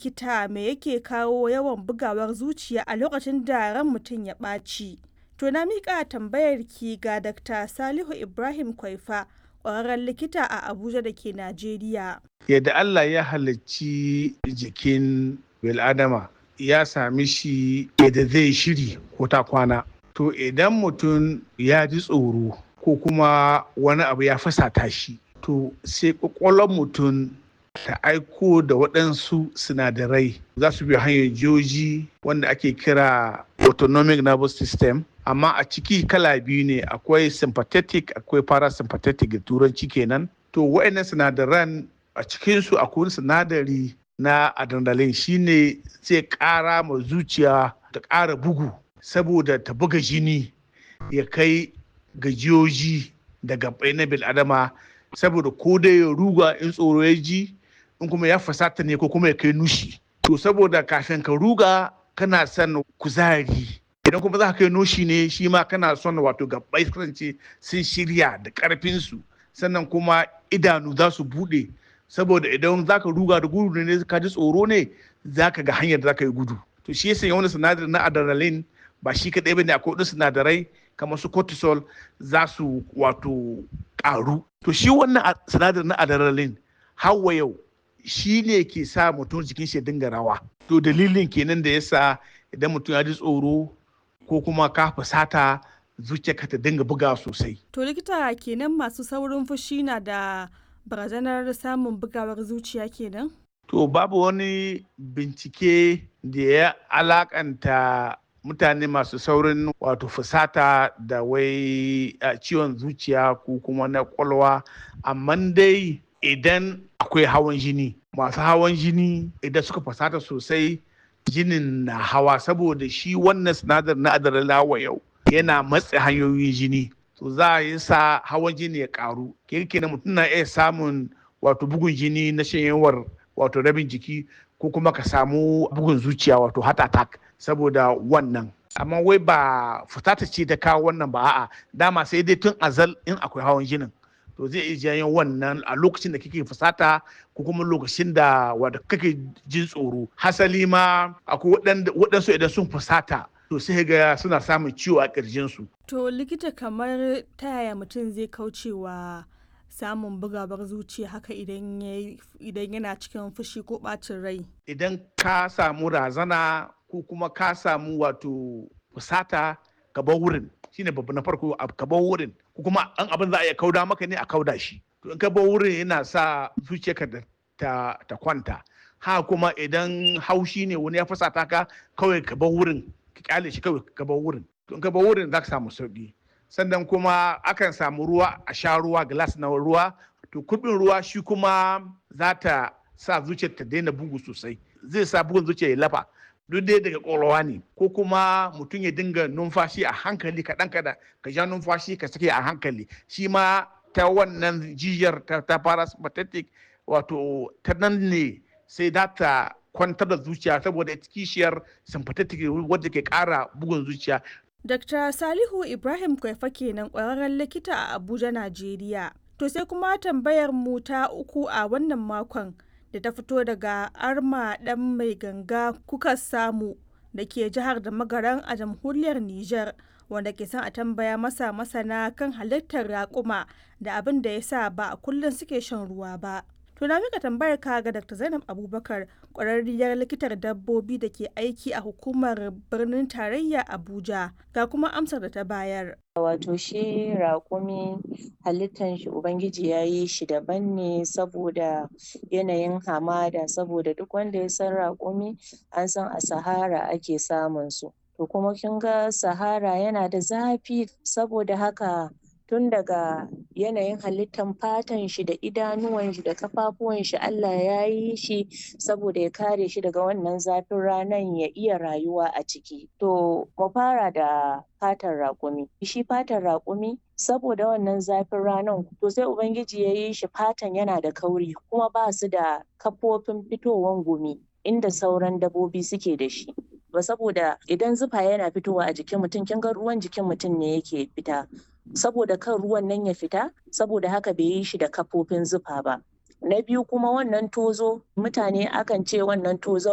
likita me yake kawo yawan bugawar zuciya a lokacin da ran mutum ya ɓaci. To na miƙa tambayar ki ga Dr. Salihu Ibrahim Kwaifa, ƙwararren likita a Abuja da ke Najeriya. Yadda Allah ya halicci jikin bil'adama ya sami shi yadda zai shiri ko ta kwana. To idan mutum ya ji tsoro ko kuma wani abu ya fasata shi, to sai ƙwaƙwalwar mutum ta aiko da waɗansu sinadarai za su bi hanyar joji wanda ake kira autonomic nervous system amma a ciki kala biyu ne akwai sympathetic akwai parasympathetic da turanci kenan to waɗannan sinadaran a cikinsu akwai sinadari na adrenaline shine zai ƙara ma zuciya ta ƙara bugu saboda ta buga jini ya kai gajiyoji da gabai na bil'adama saboda ko dai ya ruga in tsoro ya ji in kuma ya fasata ne ko kuma ya kai nushi to saboda kafin ka ruga kana son kuzari idan kuma za ka kai nushi ne shi ma kana son wato gabbai kasance sun shirya da karfinsu sannan kuma idanu za su bude saboda idan za ka ruga da gudu ne ka ji tsoro ne za ka ga hanyar da za ka yi gudu to shi yasa wani sinadari na adrenaline ba shi kaɗai ba ne akwai wasu sinadarai kamar su cortisol za su wato ƙaru to shi wannan sinadari na adrenaline hawa yau shi ne ke sa mutum jikin shi dinga rawa to dalilin kenan da yasa idan mutum ya ji tsoro ko kuma ka fusata zuciyarka ta dinga buga sosai To likita kenan masu saurin fushi na da barazanar samun bugawar zuciya kenan? to babu wani bincike da ya alakanta mutane masu saurin wato fusata da wai ciwon zuciya ko kuma na kwalwa amma dai idan akwai hawan jini masu hawan jini idan suka fasata sosai jinin na hawa saboda shi wannan sinadar na adrenaline yau yana matse hanyoyin jini to za a yi sa hawan jini ya karu kirkina mutum na iya samun wato bugun jini na shanyewar wato rabin jiki ko kuma ka samu bugun zuciya wato heart attack saboda wannan amma wai ba fitata ce ta kawo wannan ba a'a dama sai dai tun azal in akwai hawan jinin to zai iya janyo wannan a lokacin da kake fusata ko kuma lokacin da wanda kake jin tsoro hasali ma akwai waɗansu idan sun fusata to sai ga suna samun ciwo a ƙirjinsu. To likita kamar ta yaya mutum zai kaucewa samun bugawar zuciya haka idan yana cikin fushi ko ɓacin rai? Idan ka samu razana ko kuma ka samu wato fusata ka bar wurin shine babu na farko ka bar wurin ko kuma an abin za a iya kauda maka ne a kauda shi to in ka bar wurin yana sa zuciyarka ta, ta kwanta ha kuma idan haushi ne wani ya fusata ka kawai ka bar wurin ka kyale shi kawai ka bar wurin to in ka bar wurin za ka samu sauki sannan kuma akan samu ruwa a sha ruwa glass na ruwa to kubin ruwa shi kuma za ta sa zuciyar ta daina bugu sosai zai sa bugun zuciya ya lafa duk dai daga ƙwaƙwalwa ne ko kuma mutum ya dinga numfashi a hankali kaɗan kaɗan ka ja numfashi ka sake a hankali shi ma ta wannan jijiyar ta, ta parasympathetic wato ta nan ne sai za ta kwantar da zuciya saboda kishiyar sympathetic wadda ke ƙara bugun zuciya Dr. Salihu Ibrahim Kwaifa kenan ƙwararren likita a Abuja, Najeriya. To sai kuma tambayar mu ta uku a wannan makon da ta fito daga Arma ɗan mai ganga kuka samu da ke jihar da magaran a jamhuriyar Nijar wanda ke son a tambaya masa masana kan halittar raƙuma da abin da ya sa ba a kullum suke shan ruwa ba. To na mika tambayar ka ga Dr. Zainab Abubakar ƙwararriyar likitar dabbobi da ke aiki a hukumar birnin tarayya Abuja ga kuma amsar da ta bayar. Wato shi raƙumi halittan shi Ubangiji ya yi shi daban ne saboda yanayin hamada saboda duk wanda ya san raƙumi an san a Sahara ake samun su. To kuma kin ga Sahara yana da zafi saboda haka tun daga yanayin halittan fatan shi da idanuwan shi da kafafuwan shi Allah ya yi shi saboda ya kare shi daga wannan zafin ranan ya iya rayuwa a ciki to mu fara da fatan raƙumi shi fatan raƙumi saboda wannan zafin ranan to sai ubangiji ya yi shi fatan yana da kauri kuma ba su da kafofin fitowan gumi inda sauran dabbobi suke da shi ba saboda idan zufa yana fitowa a jikin mutum kin ga ruwan jikin mutum ne yake fita saboda kan ruwan nan ya fita saboda haka bai yi shi da kafofin zufa ba na biyu kuma wannan tozo mutane akan ce wannan tozon